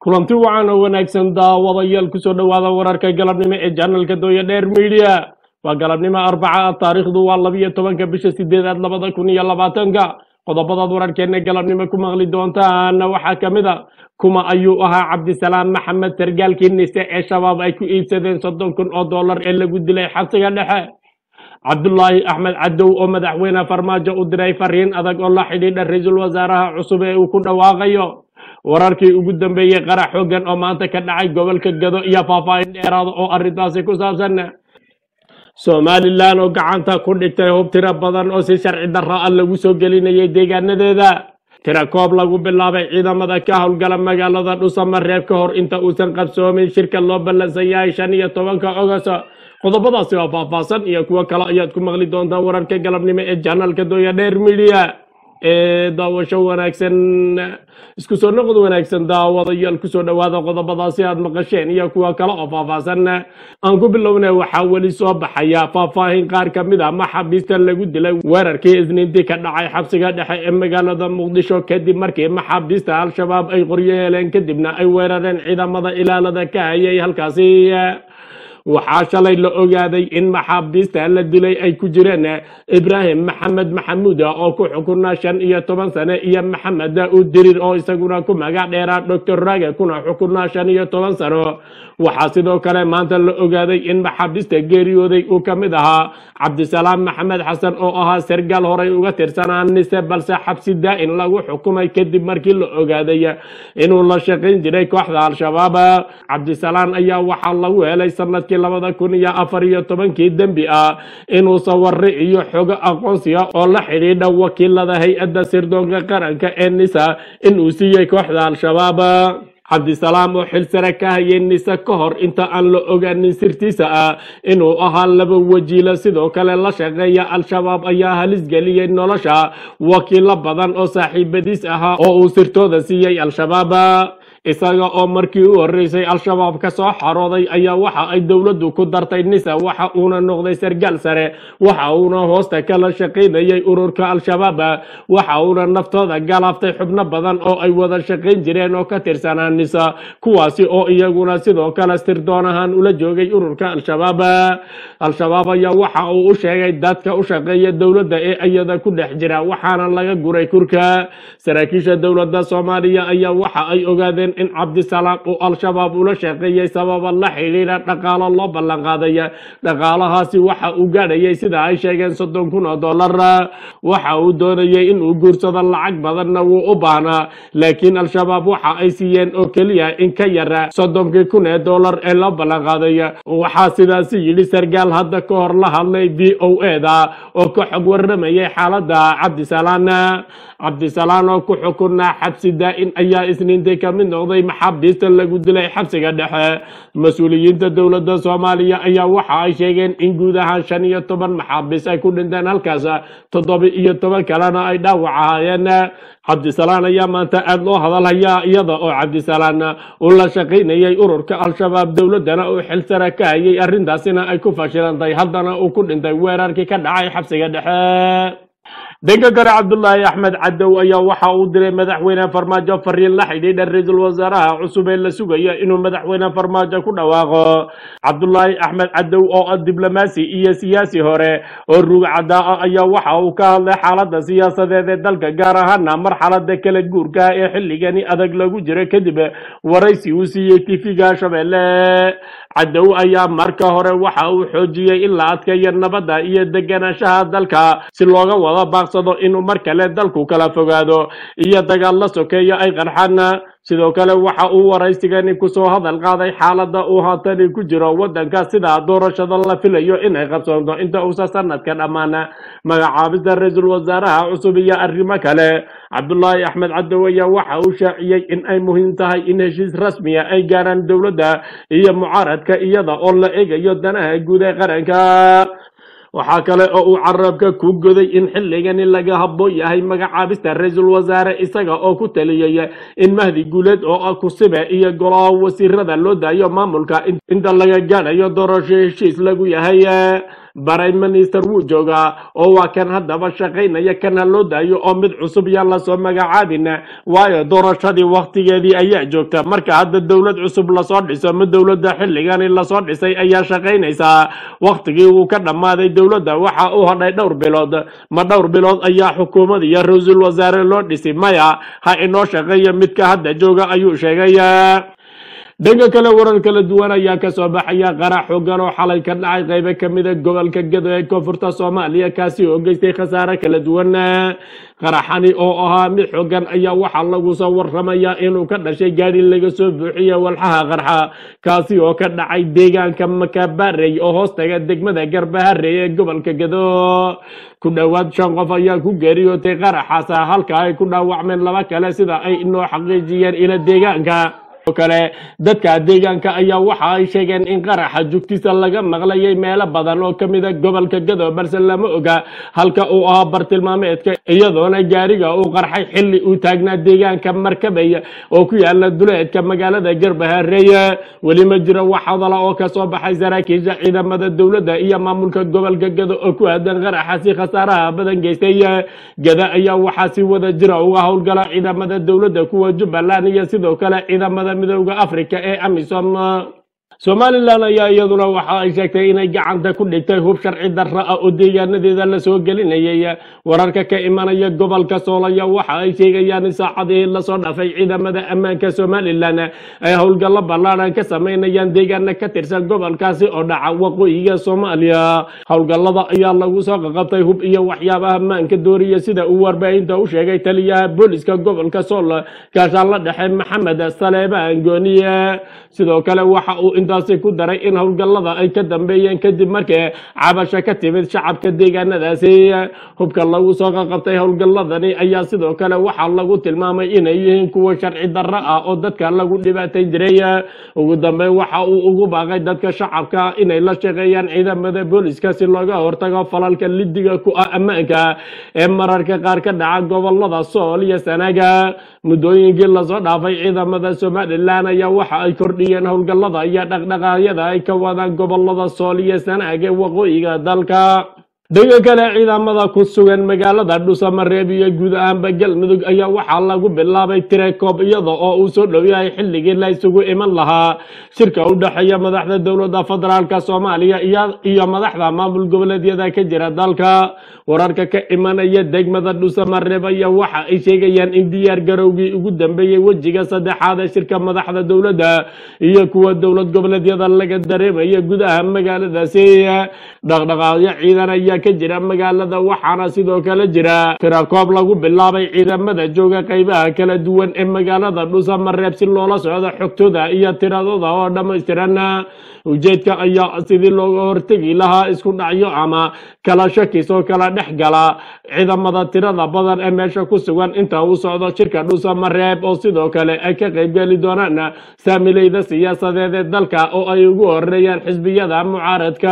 kulanti wacan oo wanaagsan daawadayaal kusoo dhowaada wararka galabnimo ee janalka dooya dheer midiya waa galabnimo arbaca ah taariikhdu waa labiyo tobanka bisha sideedaad labada kun iyo labaatanka qodobadaad wararkeena galabnimo ku maqli doontaana waxaa ka mid a kuma ayuu ahaa cabdisalaam maxamed sargaalkii nise ee shabaab ay ku iibsadeen soddon kun oo dollar ee lagu dilay xabsiga dhexe cabdulaahi axmed cadow oo madaxweyne farmaajo u diray fariin adag oo la xidhiidha ra-iisul wasaaraha cusub ee uu ku dhawaaqayo wararkii ugu dambeeyey qarax xoogan oo maanta ka dhacay gobolka gado iyo faahfaahin dheeraada oo arrintaasi ku saabsan somalilan oo gacanta ku dhigtay hub tiro badan oo si sharci darra ah lagu soo gelinayay deegaanadeeda tira koob lagu bilaabay ciidamada ka howlgala magaalada dhusamareeb ka hor inta uusan qabsoomin shirka loo ballansan yahay shan iyo tobanka ogost qodobadaasi waa faahfaahsan iyo kuwo kale ayaad ku maqli doontaa wararka galabnimo ee janalka dooya dheer midiya ee daawasho wanaagsan isku soo noqod wanaagsan daawadayaal kusoo dhowaada qodobadaasi aad maqasheen iyo kuwa kale oo faahfaahsan aan ku bilowna waxaa weli soo baxaya faahfaahin qaar ka mid a maxaabiista lagu dilay weerarkii isniintii ka dhacay xabsiga dhexe ee magaalada muqdisho kadib markii maxaabiista al-shabaab ay qoryo heleen kadibna ay weerareen ciidamada ilaalada ka hayay halkaasi waxaa shalay la ogaaday in maxaabiista la dilay ay ku jireen ibraahim maxamed maxamuud oo ku xukunaa shan iyo toban sane iyo maxamed daa'uud dirir oo isaguna ku magac dheeraa doctor rage kuna xukunaa shan iyo toban sano waxaa sidoo kale maanta la ogaaday in maxaabiista geeriyooday uu ka mid ahaa cabdisalaam maxamed xasan oo ahaa sargaal horay uga tirsanaa nise balse xabsi daa'in lagu xukumay kadib markii la ogaaday inuu la shaqayn jiray kooxda al-shabaab cabdisalaam ayaa waxaa lagu helay sanadkii labada kun iyo afar iyo tobankii dembi ah inuu saware iyo xogo aqoonsiga oo la xidhiidha wakiilada hay-adda sirdoonka qaranka ee nisa inuu siiyey kooxda al-shabaab cabdisalaam oo xil sare ka hayay nise ka hor inta aan la ogaanin sirtiisa ah inuu ahaa laba wajiila sidoo kale la shaqeeya al-shabaab ayaa halis geliyey nolosha wakiilo badan oo saaxiibadiis ahaa oo uu sirtooda siiyey al-shabaab isaga oo markii u horeysay al-shabaab ka soo xarooday ayaa waxa ay dowladdu ku dartay nisa waxa uuna noqday sargaal sare waxa uuna hoosta kala shaqaynayay ururka al-shabaab waxa uuna naftooda galaaftay xubno badan oo ay wada shaqayn jireen oo ka tirsanaa nisa kuwaasi oo iyaguna sidoo kale sirdoon ahaan ula joogay ururka al-shabaab al-shabaab ayaa waxa uu u sheegay dadka u shaqeeya dowladda ee iyada ku dhex jira waxaana laga guray kurka saraakiisha dowladda soomaaliya ayaa waxa ay ogaadeen in cabdisalaam uu al-shabaab ula shaqeeyey sababa la xidhiidha dhaqaalo loo ballan qaaday dhaqaalahaasi waxa uu gaadhayay sida ay sheegeen soddon kun oo dollar waxa uu doonayay inuu guursado lacag badanna wuu u baahnaa laakiin al-shabaab waxa ay siiyeen oo keliya in ka yara soddonkii kun ee dollar ee loo ballan qaaday waxaa sidaasi yidhi sargaal hadda ka hor la hadlay v o e da oo ka xog waramayay xaaladda cabdisalaan cabdisalaan oo ku xukunaa xabsi daa'in ayaa isniintii ka mid noqday maxaabiista lagu dilay xabsiga dhexe mas-uuliyiinta dowladda soomaaliya ayaa waxa ay sheegeen in guud ahaan shan iyo toban maxaabiis ay ku dhinteen halkaas toddoba iyo toban kalena ay dhaawac ahaayeen cabdisalaan ayaa maanta aada loo hadalhayaa iyada oo cabdisalaan uu la shaqaynayay ururka al-shabaab dowladdana uu xil sare ka hayay arrintaasina ay ku fashilantay haddana uu ku dhintay weerarkii ka dhacay xabsiga dhexe dhanka kale cabdulaahi axmed cadow ayaa waxa uu diray madaxweyne farmaajo fariin la xidhiidha ra-iisul wasaaraha cusub ee la sugayo inuu madaxweyne farmaajo ku dhawaaqo cabdulaahi axmed cadow oo ah diblomaasi iyo siyaasi hore oo ruugcadaa ah ayaa waxa uu ka hadlay xaaladda siyaasadeed ee dalka gaar ahaana marxalada kala guurka ee xilligani adag lagu jiro kadib waraysi uu siiyey tifiga shabeelle cadow ayaa marka hore waxa uu xoojiyey in la adkeeyo nabadda iyo deganaanshaha dalka si looga wada baaqsado inuu mar kale dalku kala fogaado iyo dagaal la sokeeyo ay qarxaan sidoo kale waxa uu waraysigani kusoo hadal qaaday xaaladda uu haatani ku jiro waddanka sida doorashada la filayo inay qabsoonto inta uusa sanadka dhammaan magacaabista ra-iisul wasaaraha cusub iyo arrimo kale cabdulaahi axmed cadow ayaa waxa uu shaaciyey in ay muhiim tahay in heshiis rasmiya ay gaaraan dowladda iyo mucaaradka iyada oo la eegayo danaha guud ee qaranka waxaa kale oo uu carabka ku goday in xilligani laga habboon yahay magacaabista ra-iisul wasaare isaga oo ku taliyey in mahdi guuleed oo ah kusibe iyo golaha wasiirada loo daayo maamulka inta laga gaadhayo doorasho heshiis lagu yahay prime minister wuu joogaa oo waa kan haddaba shaqaynaya kan ha loo daayo oo mid cusub yaan lasoo magacaabin waayo doorashadii waktigeedii ayaa joogta marka hadda dowlad cusub lasoo dhiso ma dowladda xilligani lasoo dhisay ayaa shaqaynaysaa waktigii uu ka dhammaaday dowladda waxa uu hadhay dhowr bilood ma dhowr bilood ayaa xukuumad iyo ra-iisul wasaare loo dhisi maya ha inoo shaqeeya midka hadda jooga ayuu sheegay dhanka kale warar kala duwan ayaa kasoo baxaya qarax xoogan oo xalay ka dhacay qaybo kamida gobolka gado ee koonfurta soomaaliya kaasi oo geystay khasaare kala duwan qaraxani oo ahaa mid xoogan ayaa waxaa lagu soo waramayaa inuu ka dhashay gaadhi laga soo buuxiye walxaha qarxa kaasi oo ka dhacay deegaanka makabarey oo hoostaga degmada garbaharey ee gobolka gado ku dhowaad shan qof ayaa ku geeriyootay qaraxaasa halka ay ku dhaawacmeen laba kale sida ay inoo xaqiijiyeen ila deegaanka oo kale dadka deegaanka ayaa waxa ay sheegeen in qaraxa jugtiisa laga maqlayay meelo badan oo kamida gobolka gado balse lama oga halka uu ahaa bartilmaameedka iyadoona gaariga uu qarxay xilli uu taagnaa deegaanka markabey oo ku yaala duleedka magaalada garbahareeye weli ma jiro wax hadala oo kasoo baxay saraakiisha ciidamada dowladda iyo maamulka gobolka gado oo ku aadan qaraxasi khasaaraha badan geystay gada ayaa waxaa si wada jira uga howlgala ciidamada dowladda kuwa jubbaland iyo sidoo kale ciidamada midooda africa ee amisom somalilan ayaa iyaduna waxa ay sheegtay inay gacanta ku dhigtay hub sharci darra ah oo deegaanadeeda lasoo gelinayay wararka ka imanaya gobolka soolaya waxa ay sheegayaan in saacadihii lasoo dhafay ciidamada ammaanka somalilan ay howlgallo ballaadhan ka samaynayaan deegaana ka tirsan gobolkaasi oo dhaca waqooyiga soomaaliya howlgallada ayaa lagu soo qaqabtay hub iyo waxyaabaha ammaanka dooriya sida uu warbaahinta u sheegay taliyaha booliska gobolka sool gaashaanla dhexe maxamed saleebaan gooniye sidoo kale waxa uu intaasi ku daray in howlgallada ay ka dambeeyeen kadib markii cabasho ka timid shacabka deegaanadaasi hubka lagu soo qaqabtay howlgalladani ayaa sidoo kale waxaa lagu tilmaamay inay yihiin kuwa sharci darro ah oo dadka lagu dhibaatayn jiray ugu dambeyn waxa uu ugu baaqay dadka shacabka inay la shaqeeyaan ciidamada booliska si looga hortago falalka lidiga ku ah ammaanka ee mararka qaar ka dhaca gobolada sool iyo sanaga muddooyinkii lasoo dhaafay ciidamada somalilan ayaa waxa ay kordhiyeen howlgallada iyo dhaqdhaqaaqyada ay ka wadaan gobolada sool iyo sanaag ee waqooyiga dalka dhanka kale ciidamada ku sugan magaalada dhusamareeb iyo guud ahaanba galmudug ayaa waxaa lagu bilaabay tirekoob iyada oo uu soo dhow yahay xilligii la isugu iman lahaa shirka u dhexeeya madaxda dowladda federaalka soomaaliya iyo madaxda maamul goboleedyada ka jira dalka wararka ka imanaya degmada dhusamareeb ayaa waxa ay sheegayaan in diyaar garowgii ugu dambeeyey wejiga saddexaad ee shirka madaxda dowladda iyo kuwa dowlad goboleedyada laga dareemaya gudaha magaaladaasi dhaqdhaqaaqyo ciidan ayaa ka jira magaalada waxaana sidoo kale jira tirakoob lagu bilaabay ciidamada jooga qaybaha kala duwan ee magaalada dhusamareeb si loola socdo xogtooda iyo tiradooda oo dhammaystiran ujeedka ayaa sidii looga hortegi lahaa isku dhacyo ama kala shakis oo kala dhex gala ciidamada tirada badan ee meesha ku sugan inta uu socdo shirka dhusamareeb oo sidoo kale ay ka qaybgeli doonaan saamileyda siyaasadeed ee dalka oo ay ugu horeeyaan xisbiyada mucaaradka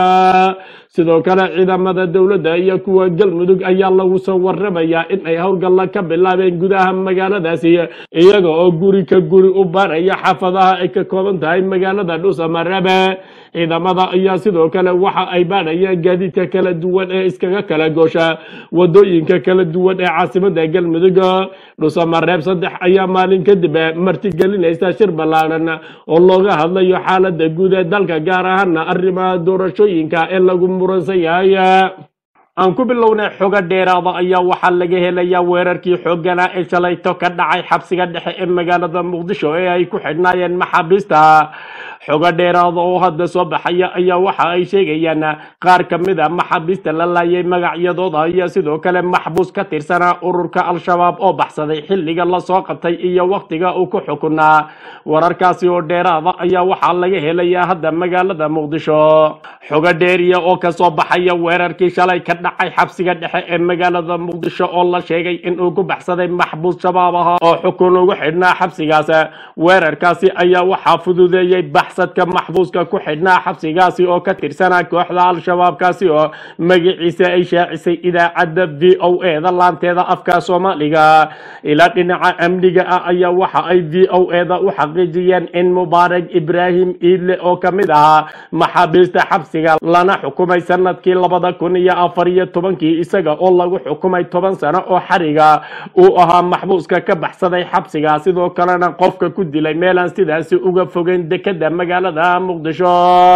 sidoo kale ciidamada dowladda iyo kuwa galmudug ayaa lagu soo waramayaa in ay howlgalla ka bilaabeen gudaha magaaladaasi iyaga oo guri ka guri u baaraya xaafadaha ay ka kooban tahay magaalada dhusamareebe ciidamada ayaa sidoo kale waxa ay baadhayaan gaadiidka kala duwan ee iskaga kala goosha wadooyinka kala duwan ee caasimada galmudug dhusamareeb saddex ayaa maalin kadib martigelinaysa shir ballaaran oo looga hadlayo xaalada guud ee dalka gaar ahaana arrimaha doorashooyinka ee lagu muransan yahay aan ku bilownay xogo dheeraada ayaa waxaa laga helayaa weerarkii xooganaa ee shalayto ka dhacay xabsiga dhexe ee magaalada muqdisho ee ay ku xidhnaayeen maxaabiista xogo dheeraada oo hadda soo baxaya ayaa waxa ay sheegayaan qaar ka mid a maxaabiista la laayay magacyadooda iyo sidoo kale maxbuus ka tirsanaa ururka al-shabaab oo baxsaday xilliga lasoo qabtay iyo wakhtiga uu ku xukunaa wararkaasi oo dheeraada ayaa waxaa laga helayaa hadda magaalada muqdisho xogo dheeriya oo kasoo baxaya weerarkii shalay ka dhacay xabsiga dhexe ee magaalada muqdisho oo la sheegay inuu ku baxsaday maxbuus shabaab aha oo xukun ugu xidhnaa xabsigaas weerarkaasi ayaa waxaa fududeeyey baxsadka maxbuuska ku xidhnaa xabsigaasi oo ka tirsanaa kooxda al-shabaabkaasi oo magaciisa ay shaacisay idaacadda v o e da laanteeda afka soomaaliga ilaa dhinaca amniga ah ayaa waxa ay v o e da u xaqiijiyeen in mubaarag ibraahim iidle oo ka mid ahaa maxaabiista xabsiga lana xukumay sanadkii labada kun iyo afar iyo tobankii isaga oo lagu xukumay toban sano oo xariga uu ahaa maxbuuska ka baxsaday xabsiga sidoo kalena qofka ku dilay meelaan sidaasi uga fogeyn dekeda magaalada muqdisho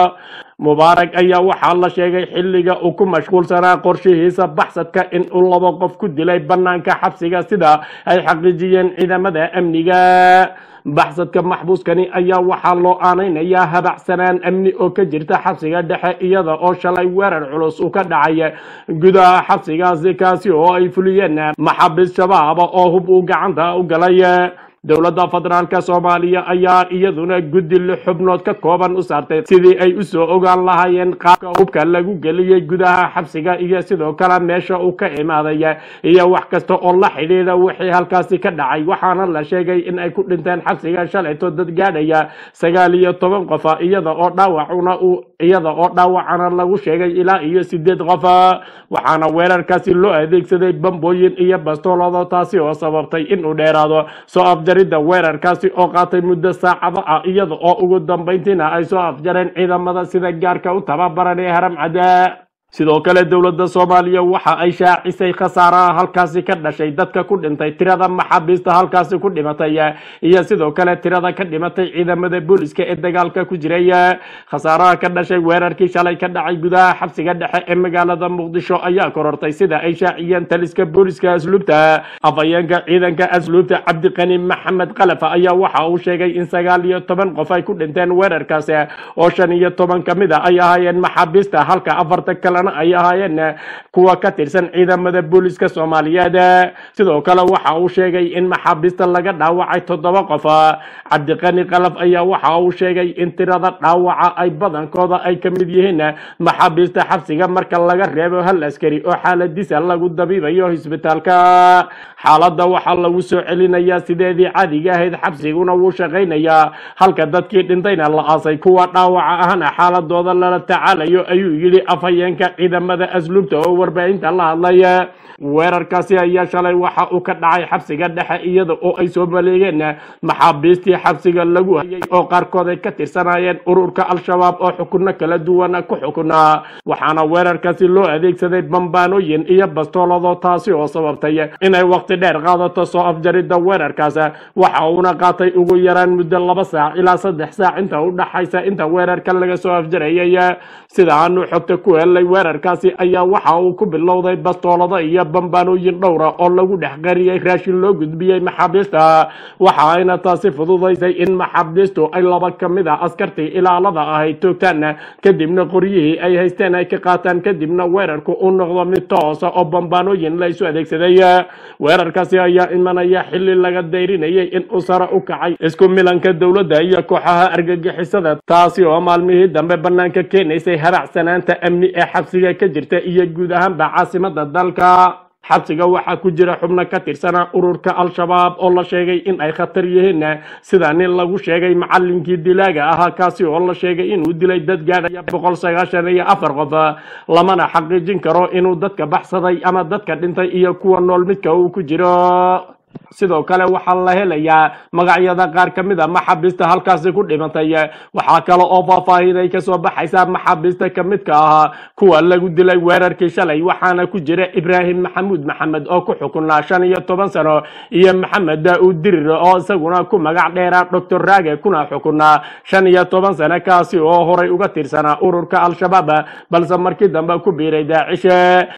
mubaarag ayaa waxaa la sheegay xilliga uu ku mashquulsanaa qorshihiisa baxsadka in uu laba qof ku dilay banaanka xabsiga sida ay xaqiijiyeen ciidamada amniga baxsadka maxbuuskani ayaa waxaa loo aanaynayaa habacsanaan amni oo ka jirta xabsiga dhexe iyada oo shalay weerar culus uu ka dhacay gudaha xabsigaasi kaasi oo ay fuliyeen maxaabiis shabaaba oo hub uu gacanta u galay dowladda federaalka soomaaliya ayaa iyaduna guddi lix xubnood ka kooban u saartay sidii ay usoo ogaan lahaayeen qaabka hubka lagu geliyey gudaha xabsiga iyo sidoo kale meesha uu ka imaaday iyo wax kasta oo la xidhiidha wixii halkaasi ka dhacay waxaana la sheegay in ay ku dhinteen xabsiga shalayto dad gaadhaya sagaal iyo toban qofa iyada oo dhaawacuna uu iyada oo dhaawacana lagu sheegay ilaa iyo sideed qofa waxaana weerarkaasi loo adeegsaday bambooyin iyo bastoolado taasi oo sababtay inuu dheeraado soo afjaridda weerarkaasi oo qaatay muddo saacado ah iyada oo ugu dambayntiina ay soo afjareen ciidamada sida gaarka u tababaran ee haram cadda sidoo kale dowladda soomaaliya waxa ay shaacisay khasaaraha halkaasi ka dhashay dadka ku dhintay tirada maxaabiista halkaasi ku dhimatay iyo sidoo kale tirada ka dhimatay ciidamada booliska ee dagaalka ku jiray khasaaraha ka dhashay weerarkii shalay ka dhacay gudaha xabsiga dhexe ee magaalada muqdisho ayaa korortay sida ay shaaciyeen taliska booliska asluubta afhayeenka ciidanka asluubta cabdiqani maxamed khalafa ayaa waxa uu sheegay in sagaal iyo toban qof ay ku dhinteen weerarkaasi oo shan iyo toban ka mid a ay ahaayeen maxaabiista halka afarta kale ay ahaayeen kuwa ka tirsan ciidamada booliska soomaaliyeed sidoo kale waxa uu sheegay in maxaabiista laga dhaawacay toddoba qof cabdiqani kalaf ayaa waxa uu sheegay in tirada dhaawaca ay badankooda ay ka mid yihiin maxaabiista xabsiga marka laga reebo hal askari oo xaaladiisa lagu dabiibayo isbitaalka xaaladda waxaa lagu soo celinayaa sideedii caadiga ahayd xabsiguna wuu shaqaynayaa halka dadkii dhintayna la aasay kuwa dhaawaca ahna xaaladooda lala tacaalayo ayuu yidhi afhayeenka ciidamada asluubta oo warbaahinta la hadlay weerarkaasi ayaa shalay waxa uu ka dhacay xabsiga dhexe iyada oo ay soo maleegeen maxaabiistii xabsiga lagu hayay oo qaarkood ay ka tirsanayeen ururka al-shabaab oo xukunno kala duwan ku xukunaa waxaana weerarkaasi loo adeegsaday bambaanooyin iyo bastoolado taasi oo sababtay inay waqti dheer qaadato soo afjaridda weerarkaas waxa uuna qaatay ugu yaraan muddo laba saac ilaa saddex saac inta u dhaxaysa inta weerarka laga soo afjarayay sida aanu xogta ku helay weerarkaasi ayaa waxa uu ku bilowday bastoolado iyo bambaanooyin dhowra oo lagu dhex qariyey raashin loo gudbiyey maxaabiista waxa ayna taasi fududaysay in maxaabiistu ay laba ka mid a askartii ilaalada ahayd toogtaan kadibna qoryihii ay haysteen ay ka qaataan kadibna weerarku uu noqdo mid toosa oo bambaanooyin la isu adeegsaday weerarkaasi ayaa imanaya xili laga dayrinayay in uu sare u kacay isku milanka dowladda iyo kooxaha argagixisada taasi oo maalmihii dambe banaanka keenaysay habacsanaanta amni ee xabsiga ka jirta iyo guud ahaanba caasimada dalka xabsiga waxaa ku jira xubno ka tirsana ururka al-shabaab oo la sheegay in ay khatar yihiin sida nin lagu sheegay macalinkii dilaaga ahaa kaasi oo la sheegay inuu dilay dad gaadhaya boqol sagaashan iyo afar qof lamana xaqiijin karo inuu dadka baxsaday ama dadka dhintay iyo kuwa nool midka uu ku jiro sidoo kale waxaa la helayaa magacyada qaar ka mid a maxaabiista halkaasi ku dhimatay waxaa kale oo faahfaahiday kasoo baxaysa maxaabiista ka midka ahaa kuwa lagu dilay weerarkii shalay waxaana ku jira ibraahim maxamuud maxamed oo ku xukunaa shan iyo toban sano iyo maxamed daauud dirir oo isaguna ku magac dheera doctor raage kuna xukunaa shan iyo toban sano kaasi oo horay uga tirsanaa ururka al-shabaab balse markii dambe ku biiray daacishe